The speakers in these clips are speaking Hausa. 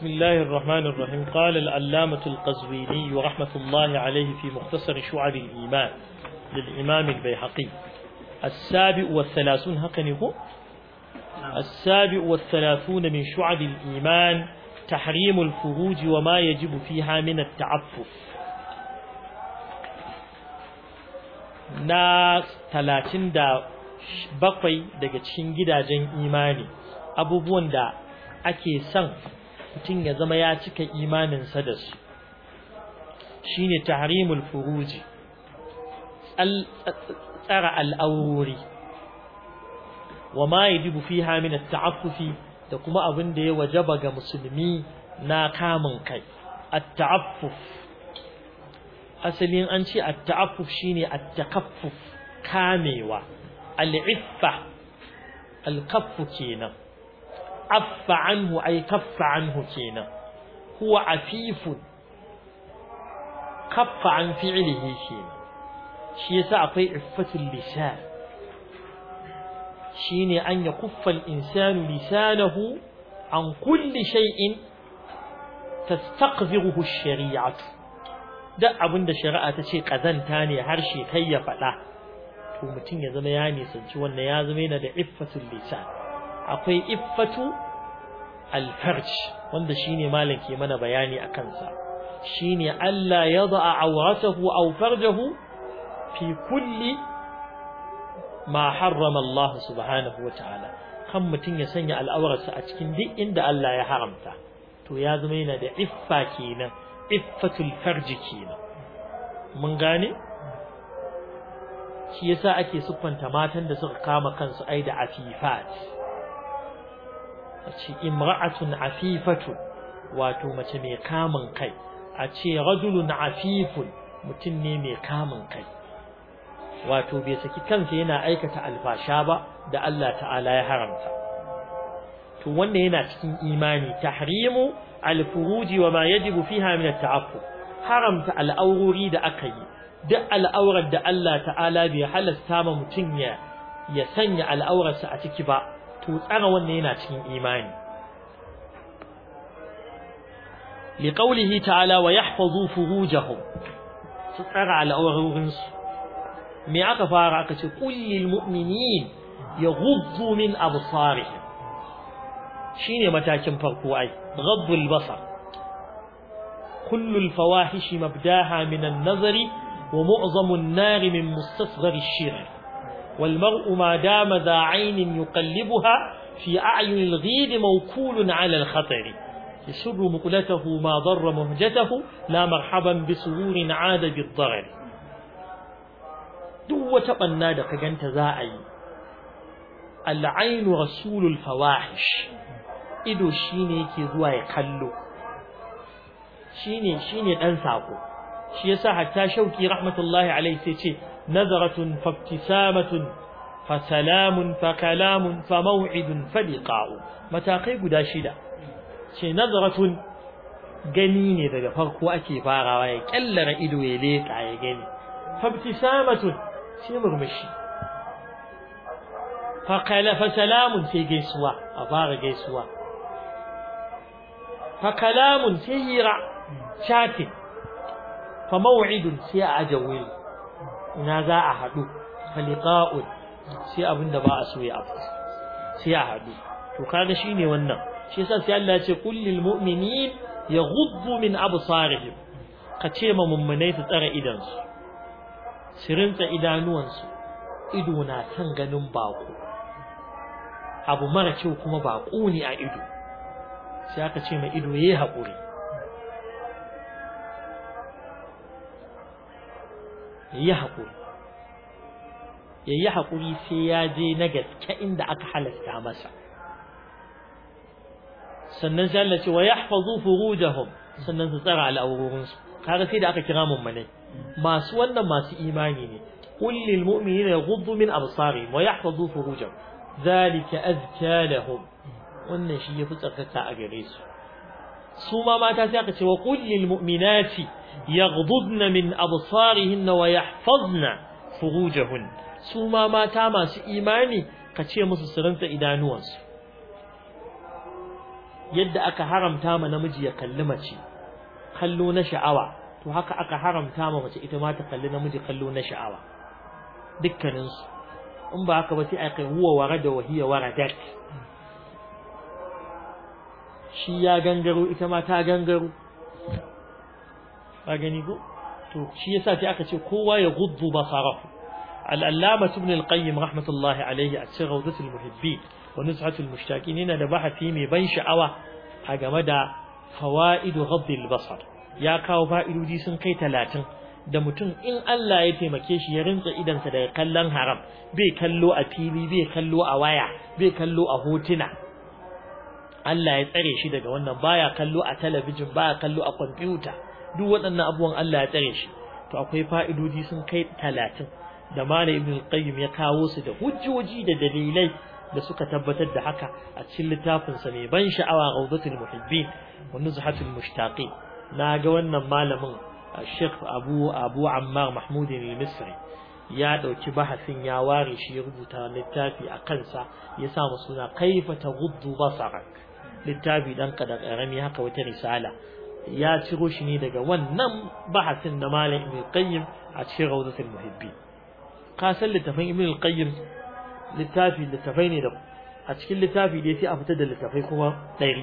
بسم الله الرحمن الرحيم قال العلامة القزويني رحمة الله عليه في مختصر شعب الإيمان للإمام البيحقي السابع والثلاثون هكذا هو السابع والثلاثون من شعب الإيمان تحريم الفروج وما يجب فيها من التعفف na talatin da bakwai daga cikin gidajen imani abubuwan da ake son mutum ya zama ya cika imaninsa da su shine tahrimul furuji tsara al'aurori wa ma yajibu fiha min at-ta'affufi da kuma abin da ya wajaba ga musulmi na kamun kai at-ta'affuf asalin an ce at-ta'affuf shine at-takaffuf kamewa al-iffa al-kaffu kenan affa anhu ay kaffa anhu kenan huwa afifun kaffa an fi'lihi kenan shi yasa akwai iffatul lisan shine an yakuffa al-insanu lisanahu an kulli shay'in tastaqziruhu ash-shari'atu duk abinda shari'a ta ce kazanta ne harshe kai ya faɗa to mutum ya zama ya nisanci wannan ya zama yana da iffatul lisan akwai iffatu alfarj wanda shine malam ke mana bayani a kansa shine Allah ya da'a awratahu aw farjahu fi kulli ma harrama Allah subhanahu wa ta'ala kan mutum ya sanya al'aurarsa a cikin duk inda Allah ya haramta to ya zama yana da iffa kenan iffatul farji kenan mun gane shi yasa ake siffanta matan da suka kama kansu ai da afifat a ce imra'atun afifatun wato mace mai kamun kai a ce rajulun afifun mutum ne mai kamun kai wato bai saki kansa yana aikata alfasha ba da Allah ta'ala ya haramta to wannan yana cikin imani tahrimu alfuruji wa ma yajibu fiha min at-ta'affuf haramta al'aurori da aka yi duk al'aurar da Allah ta'ala bai halasta ma mutum ya ya sanya al'aurarsa a ciki ba to tsara wannan yana cikin imani liqaulihi ta'ala wa yahfazu furujahum su tsara al'aurorin su me aka fara aka ce qul lil mu'minin yaghuddu min absarihim shine matakin farko ai ghaddul basar kullu al fawahish mabdaha min an nazari wa mu'zamu an-nar min mustasghar ash-shirk والمرء ما دام ذا عين يقلبها في أعين الغيد موكول على الخطر يسر مقلته ما ضر مهجته لا مرحبا بسرور عاد بالضرر دو تقنا دا كجنت زاعي العين رسول الفواحش ido shine yake zuwa ya kallo shine shine dan sako shi yasa hatta shauki rahmatullahi alaihi sai ce نظرة فابتسامة فسلام فكلام فموعد فلقاء متاقي guda shida ce nazaratun gani ne daga farko ake farawa ya kallara ido ya leka ya gani fabtisamatun sai murmushi fa qala fa salamun sai gaisuwa a fara gaisuwa fa kalamun sai hira chatting fa maw'idun sai a ajawil ina za a haɗu faliqa'un sai abinda ba a so ya afu sai a haɗu to kaga shine wannan shi yasa sai Allah ya ce qul lil mu'minin yaghuddu min absarihim ka ce ma mummunai su tsara idan su su rinta idanuwan su ido na kan ganin bako abu mara kyau kuma bako ne a ido sai aka ce ma ido yayi haƙuri yayi haƙuri yayi haƙuri sai ya je na gaske inda aka halasta masa sannan sai Allah ce wa yahfazu furujahum sannan su tsara al'aurorin su kaga sai da aka kira mummunai masu wannan masu imani ne qul lil mu'minina yaghuddu min absarihim wa yahfazu furujahum zalika azka lahum wannan shi yafi tsarkaka a gare su su ma mata sai aka ce wa qul lil mu'minati yaghdudna min absarihinna wa yahfazna furujahun su ma mata masu imani ka ce musu su ranta idanuwansu yadda aka haramta ma namiji ya kalli mace kallo na sha'awa to haka aka haramta ma mace ita ma ta kalli namiji kallo na sha'awa dukkanin su in ba haka ba sai a kai huwa warada wa hiya waradat shi ya gangaro ita ma ta gangaro ba gani ko to shi yasa sai aka ce kowa ya guddu basarahu al-allama ibn al-qayyim rahmatullahi alayhi a cikin rawdatul muhibbin wa nuzhatul mushtaqin yana da bahasi mai ban sha'awa a game da fawaidu ghaddil basar ya kawo fa'idodi sun kai talatin da mutum in Allah ya taimake shi ya rinsa idansa daga kallon haram bai kallo a fili bai kallo a waya bai kallo a hotuna Allah ya tsare shi daga wannan baya kallo a talabijin baya kallo a kwamfuta duk waɗannan abubuwan Allah ya tsare shi to akwai fa'idodi sun kai talatin da Malam Ibn Qayyim ya kawo su da hujjoji da dalilai da suka tabbatar da haka a cikin littafin sa mai ban sha'awa Rawdatul Muhibbin wa Nuzhatul Mushtaqin na ga wannan malamin Sheikh Abu Abu Ammar Mahmud al-Misri ya dauki bahasin ya ware shi ya rubuta littafi a kansa ya sa mu suna kaifa taghuddu basarak littafi dan kada karami haka wata risala ya ciro shi ne daga wannan bahasin da Malam Ibn Qayyim a cikin Rawdatul Muhibbin ka san littafin Ibn Qayyim littafi littafai ne da a cikin littafi da sai a fitar da littafai kuma ɗari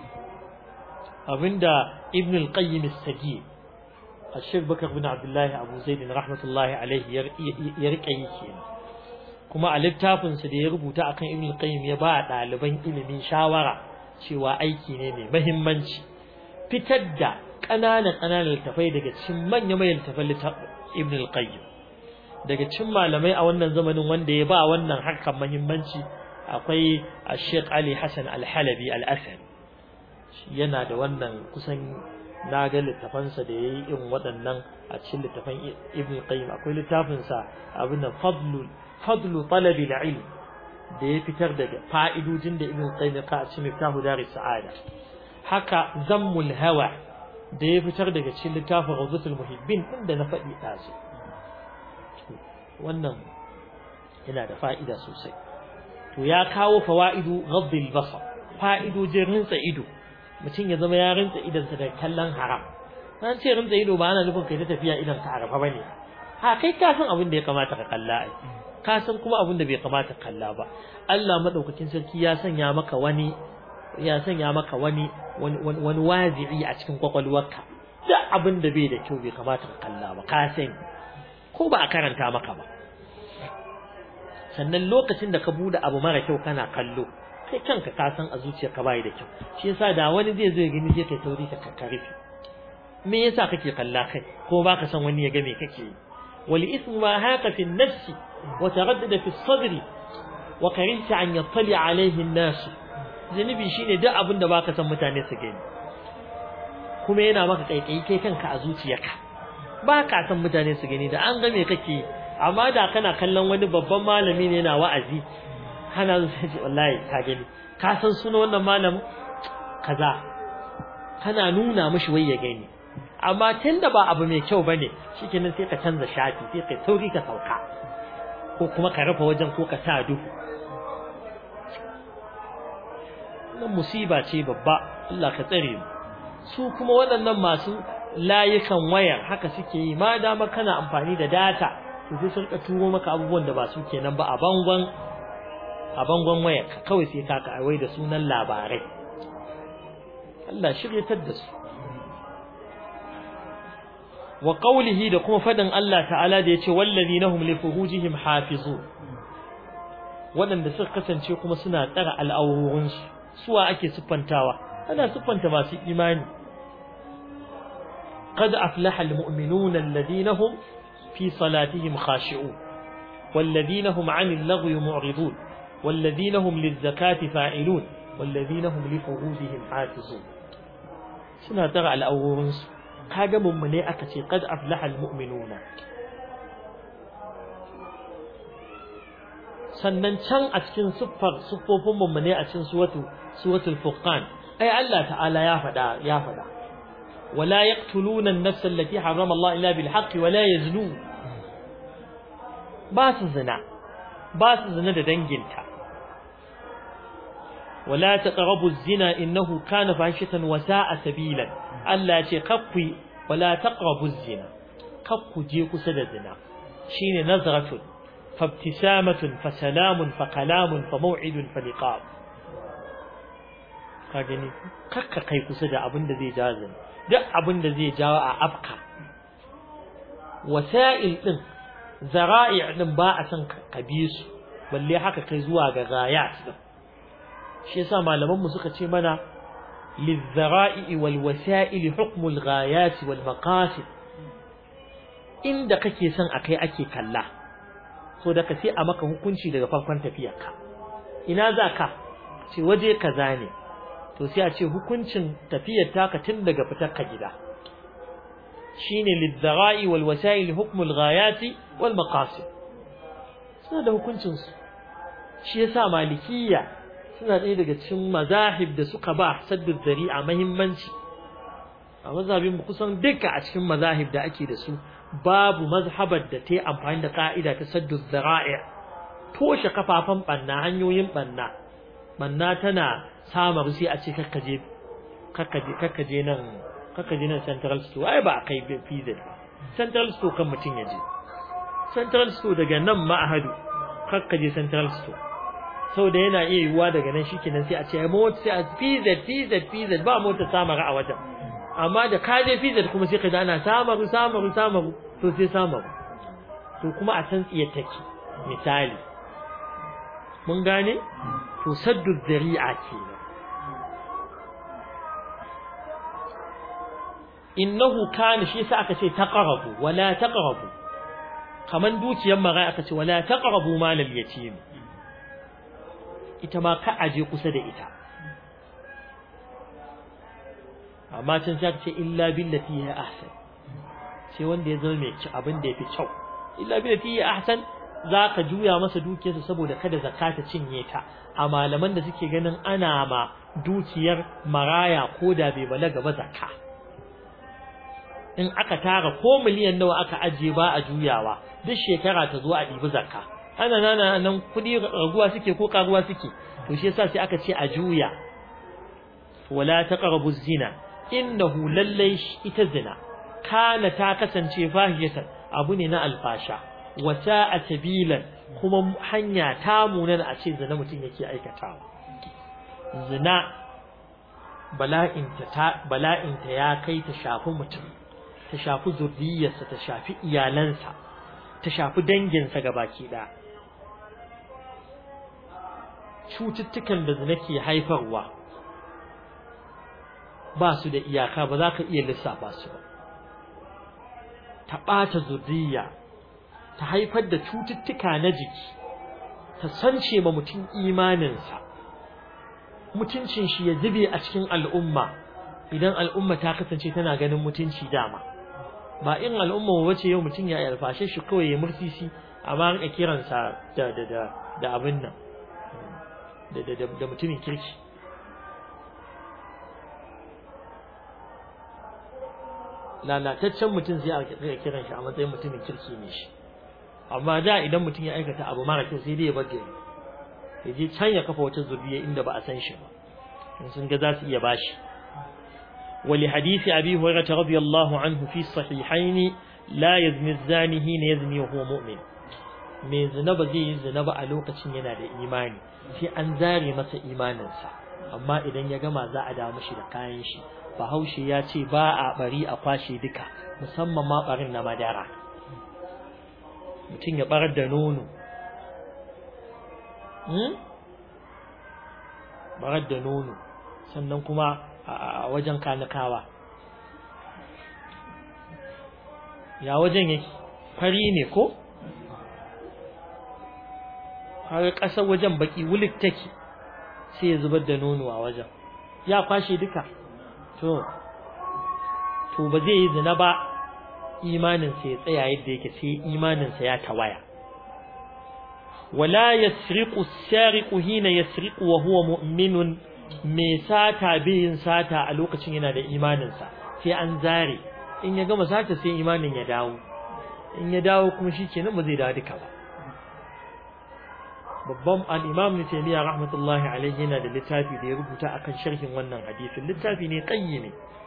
abinda Ibn al-Qayyim as-Sagi Sheikh Bakar bin Abdullah Abu Zaid rahmatullahi alaihi ya rike yi kenan kuma a littafin sa da ya rubuta akan Ibn al-Qayyim ya ba ɗaliban ilimin shawara cewa aiki ne mai muhimmanci fitar da ƙananan ƙananan littafai daga cikin manya manyan littafan Ibn al-Qayyim daga cikin malamai a wannan zamanin wanda ya ba wannan harkar muhimmanci akwai Sheikh Ali Hassan Al-Halabi Al-Asad yana da wannan kusan na ga littafansa da yayi irin waɗannan a cikin littafan Ibn Qayyim akwai littafin sa abin fadlu fadlu talabi al-ilm da ya fitar daga fa'idojin da Ibn Qayyim ya ka a cikin Miftahu Daris Sa'ada haka Zammul Hawa da ya fitar daga cikin littafin Rawdatul Muhibbin inda na faɗi ɗazu wannan yana da fa'ida sosai to ya kawo fawaidu ghaddil basar fa'idojin rinsa ido mutum ya zama ya rinsa idansa da kallon haram an ce rinsa ido ba ana nufin kai ta tafiya idan ka arafa bane ha kai ka san abin da ya kamata ka kalla ai ka san kuma abin da bai kamata kalla ba Allah madaukakin sarki ya sanya maka wani ya sanya maka wani wani wazi'i a cikin kwakwalwarka da abin da bai da kyau bai kamata ka kalla ba ka sani ko ba a karanta maka ba sannan lokacin da ka bude abu mara kyau kana kallo kai kanka ka san a zuciyarka bai da kyau shi yasa da wani zai zo ya gani zai kai sauri ka karfi me yasa kake kalla kai ko baka san wani ya ga me kake yi wal ismu ma haka fi an-nafs wa taraddada fi as-sadri wa karihta an yattali alayhi an-nas zanibi shine duk abin da baka san mutane su gani kuma yana maka kaikayi kai kanka a zuciyarka ba ka san mutane su gani da an ga me kake amma da kana kallon wani babban malami ne yana wa'azi kana zuwa ce wallahi ka gani ka san suna wannan malamin kaza kana nuna mishi wai ya gani amma tunda ba abu mai kyau bane shikenan sai ka canza shafi sai kai sauri ka sauka ko kuma ka rufe wajen ko ka sa duhu wannan musiba ce babba Allah ka tsare mu su kuma waɗannan masu layukan wayar haka suke yi ma dama kana amfani da data to sai sun turo maka abubuwan da ba su kenan ba a bangon a bangon wayar kawai sai ka kawai da sunan labarai Allah shiryatar da su wa qawlihi da kuma fadin Allah ta'ala da yace wallazina hum li furujihim hafizun waɗanda suka kasance kuma suna tsara al'aurorinsu suwa ake siffantawa ana siffanta masu imani قد أفلح المؤمنون الذين هم في صلاتهم خاشعون والذين هم عن اللغو معرضون والذين هم للزكاة فاعلون والذين هم لفروجهم حافظون سنة ترى الأورنس kaga mummune aka ce qad aflaha almu'minuna sannan can a cikin siffar siffofin mummune a cikin suwatu suwatul furqan ai Allah ta'ala ya faɗa ya faɗa wala yaqtuluna an-nafs allati harrama Allah illa bil haqqi wala yaznun ba su zina ba su zina da danginta wala taqrabu az-zina innahu kana fahishatan wa sa'a sabilan Allah ya ce kakku wala taqrabu az-zina kakku je kusa da zina shine nazratun fabtisamatun fa salamun fa kalamun fa maw'idun fa liqa ka gani kakka kai kusa da abin da zai jawo zina duk abin da zai jawo a afka wasa'il din zara'i' din ba a san ka bi su balle haka kai zuwa ga gayat din shi yasa malaman mu suka ce mana lizara'i wal wasa'il hukmu al ghayat wal maqasid inda kake son akai ake kalla so da ka sai a maka hukunci daga farkon tafiyarka ina za ka ce waje kaza ne to sai a ce hukuncin tafiyar taka tun daga fitar ka gida shine lizara'i wal wasa'il hukmu al ghayat wal maqasid suna da hukuncin su shi yasa malikiyya suna ɗaya daga cikin mazahib da suka ba saddu zari'a muhimmanci a mazhabin kusan duka a cikin mazahib da ake da su babu mazhabar da ta yi amfani da ka'ida ta saddu zara'i toshe kafafan banna hanyoyin banna banna tana samar sai a ce kakkaje kakkaje kakkaje nan kakkaje nan central store ai ba a kai pz ba central store kan mutum ya je central store daga nan ma'ahadu kakkaje central store sau da yana iya yiwuwa daga nan shi kenan sai a ce mota sai a pz pz pz ba mota samara a wajen amma da ka je pz kuma sai ka ji ana samaru samaru samaru to sai samaru to kuma a san tsiya take misali mun gane to saddu zari'a kenan innahu kana shi yasa aka ce taqrabu wala taqrabu kaman dukiyar marai aka ce wala taqrabu malal yatim ita ma ka aje kusa da ita amma can sai ce illa billati ya ahsan sai wanda ya zama mai abin da yafi kyau illa billati ya ahsan zaka juya masa dukiyarsa saboda kada zakata cinye ta a malaman da suke ganin ana ma dukiyar maraya ko da bai balaga ba zakka in aka tara ko miliyan nawa aka ajiye ba a juyawa duk shekara ta zo a ɗibi zakka ana nana nan kudi raguwa suke ko karuwa suke to shi yasa sai aka ce a juya wala taqrabu zina innahu lallai ita zina kana ta kasance fahiyatan abu ne na alfasha wata a tabilan kuma hanya ta munan a ce zina mutum yake aikatawa zina bala'inta ta bala'inta ya kai ta shafi mutum ta shafi zuriyarsa ta shafi iyalansa ta shafi danginsa gabaki ɗaya cututtukan da zina ke haifarwa ba su da iyaka ba za ka iya lissafa su ba ta ɓata zuriya ta haifar da cututtuka na jiki ta sance ma mutum imaninsa mutuncin shi ya zube a cikin al'umma idan al'umma ta kasance tana ganin mutunci dama ba in al'umma wace yau mutum ya alfashe shi kawai ya mursisi amma rika kiransa da da da da abin nan da da da mutumin kirki lalataccen mutum zai rika kiran shi a matsayin mutumin kirki ne shi amma da idan mutum ya aikata abu mara kyau sai dai ya bage ya je can ya kafa wata zuriya inda ba a san shi ba in sun ga za su iya bashi ولحديث أبي هريرة رضي الله عنه في الصحيحين لا يزني الزاني حين يزني وهو مؤمن mai zina ba zai yi zina ba a lokacin yana da imani sai an zare masa imaninsa amma idan ya gama za a dawo mishi da kayan shi bahaushe ya ce ba a bari a kwashe duka musamman ma barin na madara mutum ya barar da nono barar da nono sannan kuma a wajen kanakawa ya wajen yake fari ne ko kaga ƙasar wajen baki wulik take sai ya zubar da nono a wajen ya kwashe duka to to ba zai yi zina ba imaninsa ya tsaya yadda yake sai imaninsa ya tawaya wala yasriqu as-sariqu hina yasriqu wa huwa mu'minun me sata biyin sata a lokacin yana da imaninsa sai an zare in ya gama sata sai imanin ya dawo in ya dawo kuma shikenan ba zai dawo duka ba babban al-Imam Ibn Taymiyyah rahmatullahi alayhi yana da littafi da ya rubuta akan sharhin wannan hadisin littafi ne qayyimi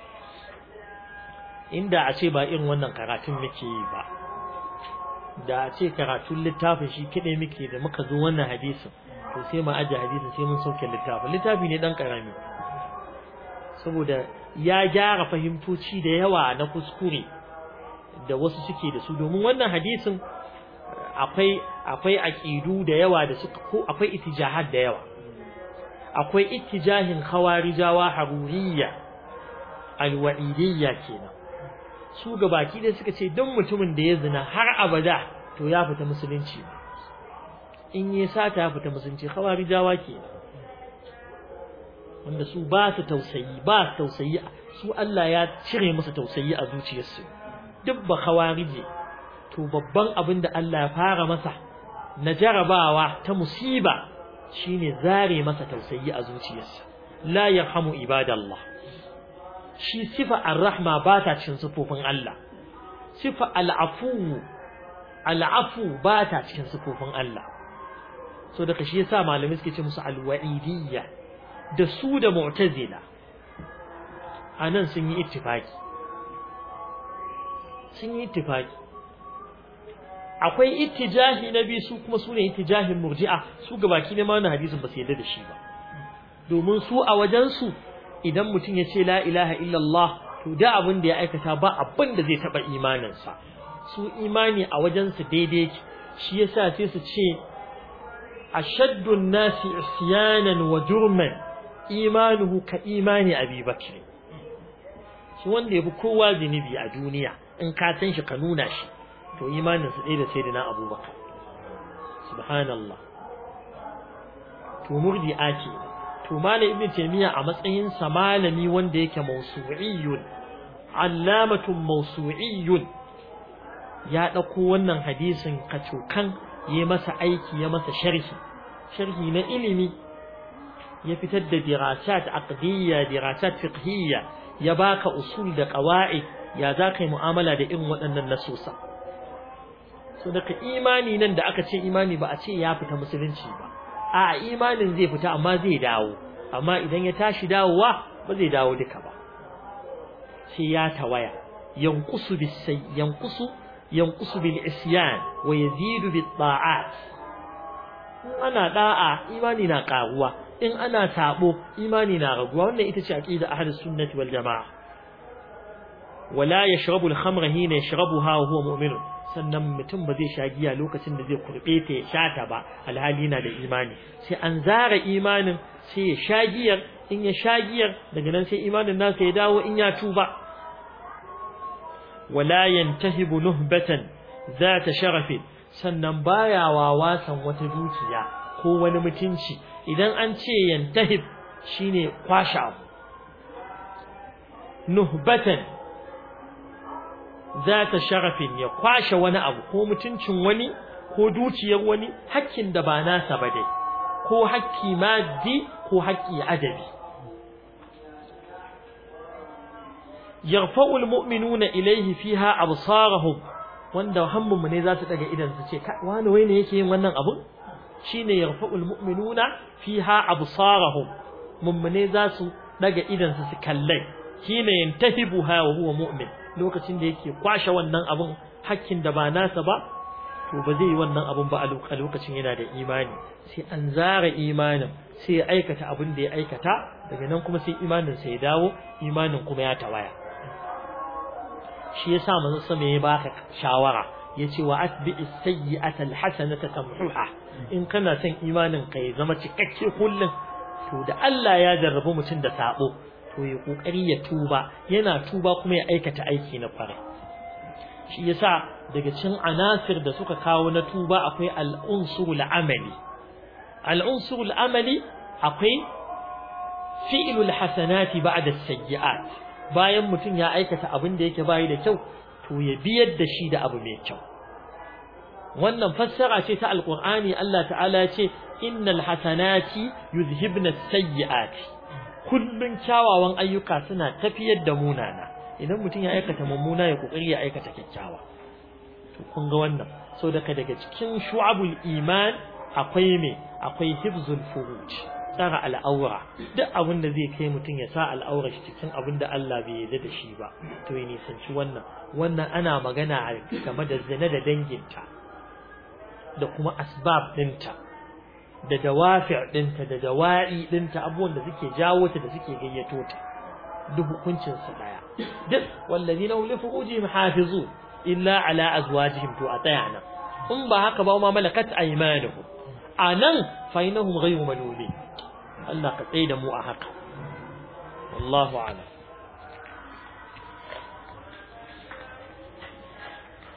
inda a ce ba irin wannan karatun muke yi ba da a ce karatun littafin shi kide muke da muka zo wannan hadisin to sai mu aje hadisin sai mun sauke littafin littafi ne dan karami saboda ya gyara fahimtoci da yawa na kuskure da wasu suke da su domin wannan hadisin akwai akwai aqidu da yawa da suka ko akwai itijahat da yawa akwai ittijahin khawarijawa haruriyya alwa'idiyya kenan su gabaki da suka ce don mutumin da ya zina har abada to ya fita musulunci in yi sata ya fita musulunci khawarijawa kenan wanda su ba su tausayi ba su tausayi su Allah ya cire musu tausayi a zuciyarsu duk ba khawarije to babban abin da Allah ya fara masa na jarabawa ta musiba shine zare masa tausayi a zuciyarsa la yarhamu ibadallah shi sifa ar-rahma ba ta cikin sifofin Allah sifa al-afu al-afu ba ta cikin sifofin Allah so daga shi yasa malamai suke ce musu al-wa'idiyya da su da mu'tazila anan sun yi ittifaki sun yi ittifaki akwai ittijahi na biyu su kuma sune ittijahin murji'a su gabaki ne ma wannan hadisin ba su yarda da shi ba domin su a wajen su idan mutum ya ce la ilaha illallah to da abin da ya aikata ba abin da zai taba imanin sa su imani a wajen su daidai shi yasa sai su ce ashaddu an-nasi isyanan wa jurman imanuhu ka imani abi bakr shi wanda yafi kowa zinubi a duniya in ka san shi ka nuna shi to imaninsa ɗaya da sai da na abubakar subhanallah to murdi'a ce to malam ibn taymiya a matsayin sa malami wanda yake mawsu'iyyun allamatun mawsu'iyyun ya dauko wannan hadisin kacokan ya masa aiki ya masa sharhi sharhi na ilimi ya fitar da dirasat aqdiyya dirasat fiqhiyya ya baka usul da qawaid ya za ka yi mu'amala da irin waɗannan nasusa so daga imani nan da aka ce imani ba a ce ya fita musulunci ba a imanin zai fita amma zai dawo amma idan ya tashi dawowa ba zai dawo duka ba sai ya tawaya yanqusu bis yanqusu yanqusu bil isyan wa yazidu bit ta'at in ana da'a imani na karuwa in ana sabo imani na raguwa wannan ita ce aqida ahlus sunnati wal jamaa wala yashrabu al khamra hina yashrabuha wa huwa mu'min sannan mutum ba zai sha giya lokacin da zai kurbe ta ya sha ta ba alhali na da imani sai an zara imanin sai ya sha giyar in ya sha giyar daga nan sai imanin nasa ya dawo in ya tuba wala yantahibu nuhbatan zata sharafin sannan baya wawasan wata dukiya ko wani mutunci idan an ce yantahib shine kwashe abu nuhbatan zata sharafin ya kwashe wani abu ko mutuncin wani ko dukiyar wani hakkin da ba nasa ba dai ko hakki maddi ko hakki adabi yarfa'u almu'minuna ilayhi fiha absarahum wanda hammun ne za su daga idan su ce wani wai ne yake yin wannan abun shine yarfa'u almu'minuna fiha absarahum mummune za su daga idan su su kallai shine yantahibuha wa huwa mu'min lokacin da yake kwashe wannan abun hakkin da ba nasa ba to ba zai yi wannan abun ba a lokacin yana da imani sai an zara imanin sai ya aikata abin da ya aikata daga nan kuma sai imanin sa ya dawo imanin kuma ya tawaya shi yasa manzo sama ya baka shawara yace wa atbi'is sayyi'ata alhasanata tamhuha in kana son imanin ka ya zama cikakke kullun to da Allah ya jarrabu mutum da sabo to ya kokari ya tuba yana tuba kuma ya aikata aiki na fara shi yasa daga cikin anasir da suka kawo na tuba akwai al-unsurul amali al-unsurul amali akwai fi'lul hasanati ba'da as-sayyi'at bayan mutum ya aikata abin da yake bayi da kyau to ya biyar da shi da abu mai kyau wannan fassara ce ta alqur'ani Allah ta'ala ya ce innal hasanati yuzhibna as-sayyi'ati kullun kyawawan ayyuka suna tafiyar da munana idan mutum ya aikata mummuna ya kokari ya aikata kyakkyawa to kun ga wannan so daga daga cikin shu'abul iman akwai me akwai hifzul furuj tsara al'aura duk abin da zai kai mutum ya sa al'aura shi cikin abin da Allah bai yarda da shi ba to ya nisanci wannan wannan ana magana game da zina da danginta da kuma asbab dinta da dawafi' dinta da dawa'i dinta abubuwan da suke jawo ta da suke gayyato ta duk hukuncin su daya duk wallazina hum li furujihim hafizun illa ala azwajihim to a tsaya nan in ba haka ba ma malakat aymanuhum anan fa innahum ghayru malulin Allah ka tsaye da mu a haka wallahu a'lam